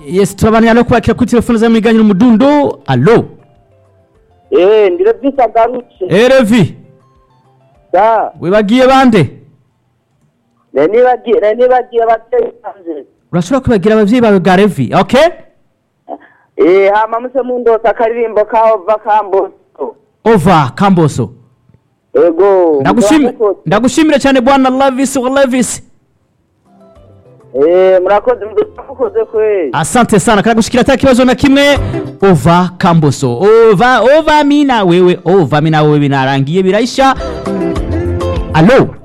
yes turabana no kwakira kuri telefone za mwiganyi n'umudundo allo Eh, ndire visa garutse. erevi Da, wibagiye bande ne nibagiye, ne nibagiye bateye hanze. urashobora kwibagira abavyeyi bawe bwa revi okay Eh, hama muse mundosa akaririmbo ka ova kamboso. ova kamboso Ego. Ndagushimi- murakoze. ndagushimire cyane bwana lavis wa lavis Eh, murakoze murakoze kwe. asante sana karagushikira ata kibazo na kimwe ova kamboso ova ova mina wewe ova mina wewe binarangiye biraisha allo